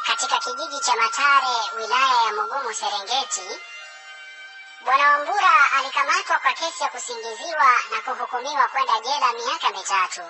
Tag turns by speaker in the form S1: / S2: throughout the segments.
S1: katika kijiji cha Matare, wilaya ya Mugumu, Serengeti, Bwana Wambura alikamatwa kwa kesi ya kusingiziwa na kuhukumiwa kwenda jela miaka mitatu,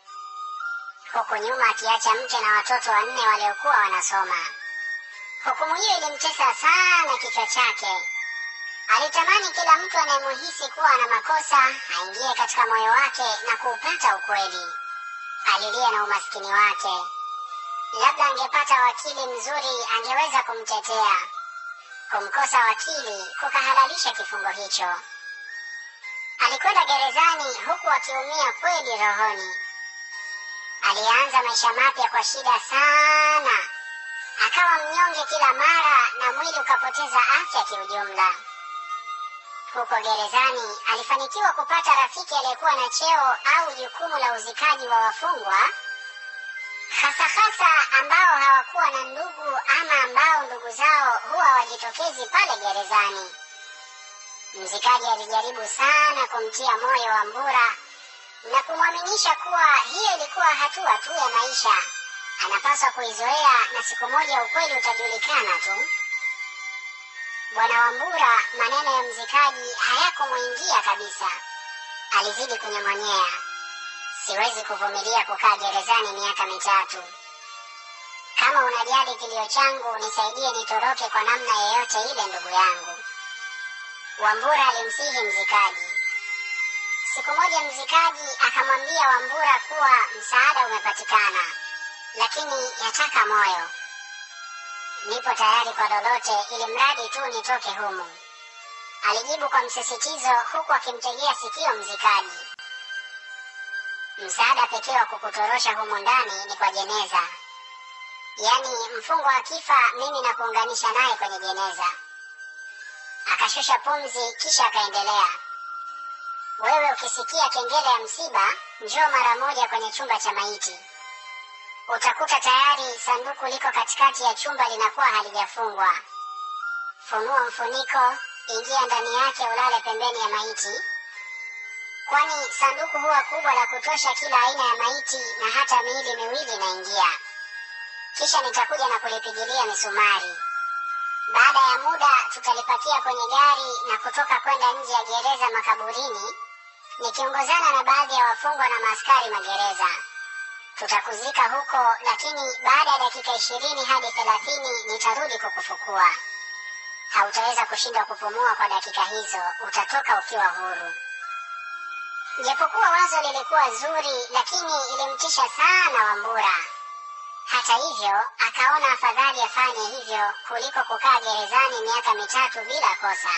S1: huku nyuma akiacha mke na watoto wanne waliokuwa wanasoma. Hukumu hiyo ilimtesa sana kichwa chake. Alitamani kila mtu anayemuhisi kuwa na makosa aingie katika moyo wake na kuupata ukweli. Alilia na umaskini wake. Labda angepata wakili mzuri angeweza kumtetea. Kumkosa wakili kukahalalisha kifungo hicho. Alikwenda gerezani huku akiumia kweli rohoni. Alianza maisha mapya kwa shida sana, akawa mnyonge kila mara na mwili ukapoteza afya kiujumla. Huko gerezani alifanikiwa kupata rafiki aliyekuwa na cheo au jukumu la uzikaji wa wafungwa, hasa hasa ambao hawakuwa na ndugu ama ambao ndugu zao huwa wajitokezi pale gerezani. Mzikaji alijaribu sana kumtia moyo Wambura na kumwaminisha kuwa hiyo ilikuwa hatua tu ya maisha, anapaswa kuizoea na siku moja ukweli utajulikana tu. Bwana Wambura, maneno ya mzikaji hayakumwingia kabisa. Alizidi kunyamonyea, siwezi kuvumilia kukaa gerezani miaka mitatu. Kama unajali kilio changu, nisaidie nitoroke kwa namna yeyote ile, ndugu yangu. Wambura alimsihi mzikaji. Siku moja mzikaji akamwambia Wambura kuwa msaada umepatikana, lakini yataka moyo. Nipo tayari kwa lolote, ili mradi tu nitoke humu, alijibu kwa msisitizo, huku akimtegea sikio mzikaji. Msaada pekee wa kukutorosha humu ndani ni kwa jeneza, yaani mfungwa akifa, mimi na kuunganisha naye kwenye jeneza. Akashusha pumzi, kisha akaendelea, wewe ukisikia kengele ya msiba, njoo mara moja kwenye chumba cha maiti utakuta tayari sanduku liko katikati ya chumba linakuwa halijafungwa. Funua mfuniko, ingia ndani yake, ulale pembeni ya maiti, kwani sanduku huwa kubwa la kutosha kila aina ya maiti na hata miili miwili inaingia. Kisha nitakuja na kulipigilia misumari. Baada ya muda, tutalipakia kwenye gari na kutoka kwenda nje ya gereza makaburini, nikiongozana na baadhi ya wafungwa na maaskari magereza tutakuzika huko, lakini baada ya dakika ishirini hadi thelathini nitarudi kukufukua. Hautaweza kushindwa kupumua kwa dakika hizo, utatoka ukiwa huru. Japokuwa wazo lilikuwa zuri, lakini ilimtisha sana Wambura. Hata hivyo, akaona afadhali afanye hivyo kuliko kukaa gerezani miaka mitatu bila kosa.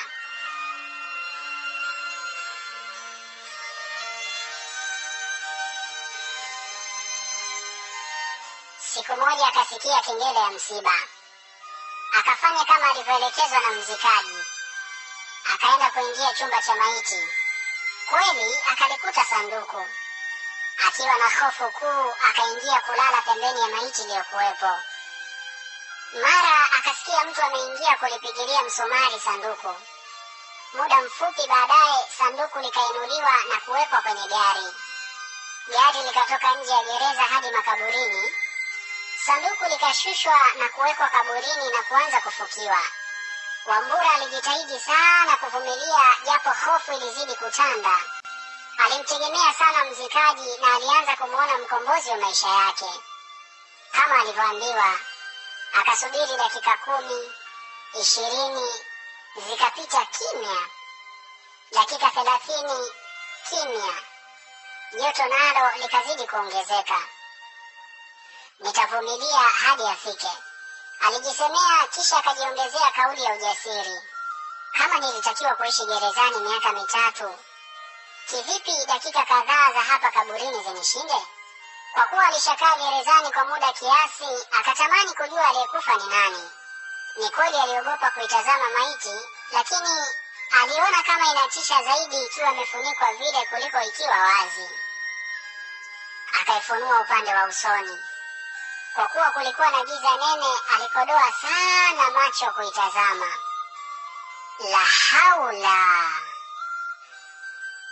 S1: Siku moja akasikia kengele ya msiba, akafanya kama alivyoelekezwa na mzikaji. Akaenda kuingia chumba cha maiti. Kweli akalikuta sanduku. Akiwa na hofu kuu, akaingia kulala pembeni ya maiti iliyokuwepo. Mara akasikia mtu ameingia kulipigilia msumari sanduku. Muda mfupi baadaye, sanduku likainuliwa na kuwekwa kwenye gari. Gari likatoka nje ya gereza hadi makaburini. Sanduku likashushwa na kuwekwa kaburini na kuanza kufukiwa. Wambura alijitahidi sana kuvumilia, japo hofu ilizidi kutanda. Alimtegemea sana mzikaji na alianza kumwona mkombozi wa maisha yake. Kama alivyoambiwa, akasubiri dakika kumi, ishirini, zikapita kimya. Dakika thelathini, kimya. Joto nalo likazidi kuongezeka. Nitavumilia hadi afike, alijisemea, kisha akajiongezea kauli ya ujasiri. Kama nilitakiwa kuishi gerezani miaka mitatu, kivipi dakika kadhaa za hapa kaburini zinishinde? Kwa kuwa alishakaa gerezani kwa muda kiasi, akatamani kujua aliyekufa ni nani. Ni kweli aliogopa kuitazama maiti, lakini aliona kama inatisha zaidi ikiwa imefunikwa vile kuliko ikiwa wazi. Akaifunua upande wa usoni. Kwa kuwa kulikuwa na giza nene, alikodoa sana macho kuitazama. La haula!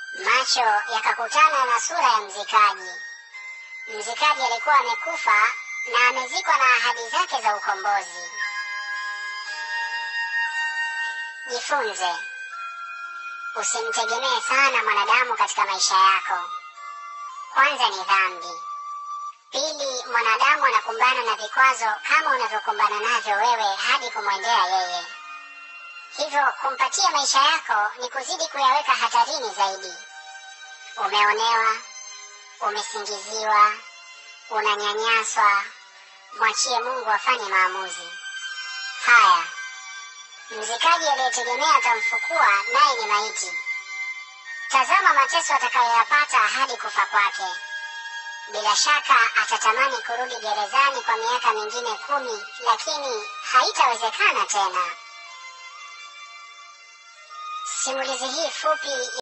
S1: Macho yakakutana na sura ya mzikaji. Mzikaji alikuwa amekufa, na amezikwa na ahadi zake za ukombozi. Jifunze, usimtegemee sana mwanadamu katika maisha yako. Kwanza ni dhambi. Pili, mwanadamu anakumbana na vikwazo kama unavyokumbana navyo wewe hadi kumwendea yeye. Hivyo kumpatia maisha yako ni kuzidi kuyaweka hatarini zaidi. Umeonewa, umesingiziwa, unanyanyaswa, mwachie Mungu afanye maamuzi. Haya, mzikaji aliyetegemea atamfukua naye ni maiti. Tazama mateso atakayoyapata hadi kufa kwake. Bila shaka atatamani kurudi gerezani kwa miaka mingine kumi, lakini haitawezekana tena. Simulizi hii fupi